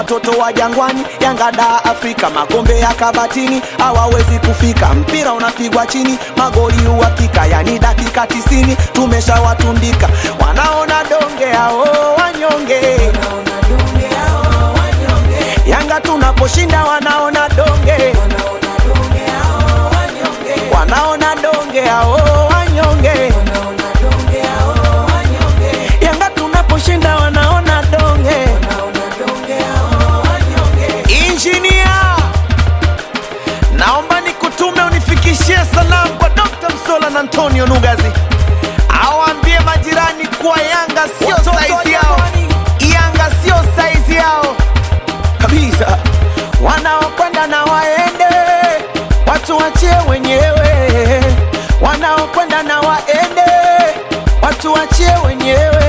watoto wa jangwani Yanga da Afrika, makombe ya kabatini hawawezi kufika. Mpira unapigwa chini, magoli uhakika, yani dakika tisini tumeshawatundika. Wanaona donge hao wanyonge, Yanga tunaposhinda wanaona donge, wanaona donge hao wanyonge, Yanga tunaposhinda wanaona donge. Injinia, naomba nikutume unifikishie salamu kwa Dr. Msola na Antonio Nugazi, awaambie majirani kuwa Yanga sio saizi yao, Yanga sio saizi yao kabisa. Wanaokwenda na waende, watu wachie wenyewe. Wanaokwenda na waende, watu wachie wenyewe.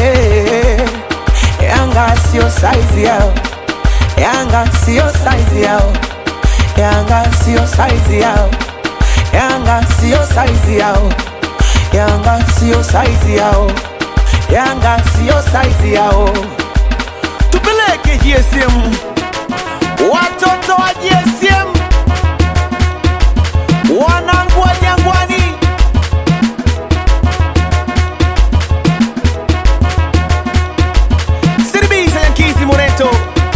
Yanga sio saizi yao. Yanga sio saizi yao, Yanga sio saizi yao, Yanga sio saizi yao, Yanga sio saizi yao, Yanga sio saizi yao. Tupeleke GSM, watoto wa GSM, wanangu wa Jangwani. Siribisa Yankizi Moreto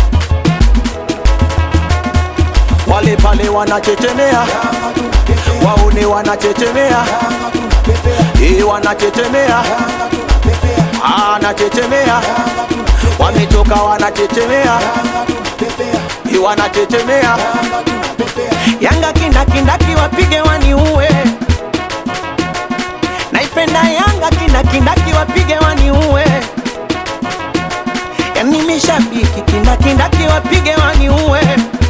wale pale wanachechemea, waone wanachechemea, eh, wanachechemea, anachechemea, wamechoka wanachechemea, eh, wanachechemea. Yanga kindakindaki wapige waniue, naipenda Yanga kindakindaki wapige waniue, yani mishabiki kindakindaki wapige waniue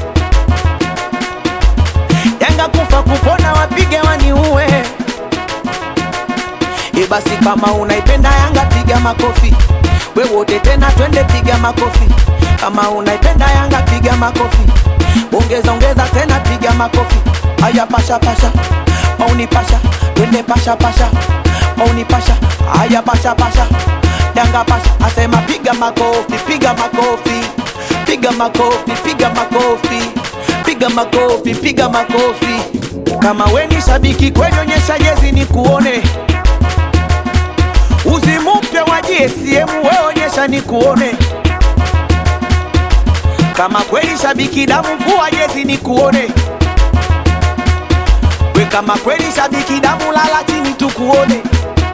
Yanga kufa kupona wapige waniue. E basi kama unaipenda Yanga piga makofi, we wote tena twende piga makofi. Kama unaipenda Yanga piga makofi, ongeza ongeza tena piga makofi. Aya pasha pasha, mauni pasha, twende pasha pasha, mauni pasha, aya pasha pasha, Yanga pasha, asema piga makofi, piga makofi, piga makofi, piga makofi piga makofi, piga makofi. Kama we ni shabiki kweli, onyesha jezi ni kuone. Uzi mpya wa GSM we onyesha ni kuone. Kama kweli shabiki damu, vua jezi ni kuone. We kama kweli shabiki damu, lala chini tukuone.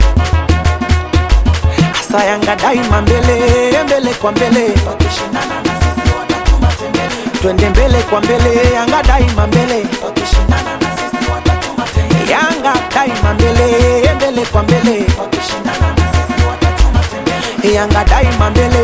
Asa Yanga daima mbele mbele kwa mbele, wakishindana na sisi watatuma tembele twende mbele kwa mbele, Yanga daima mbele, wakishindana na sisi watatuma tembele. Yanga daima mbele, mbele kwa mbele, wakishindana na sisi watatuma tembele. Yanga daima mbele,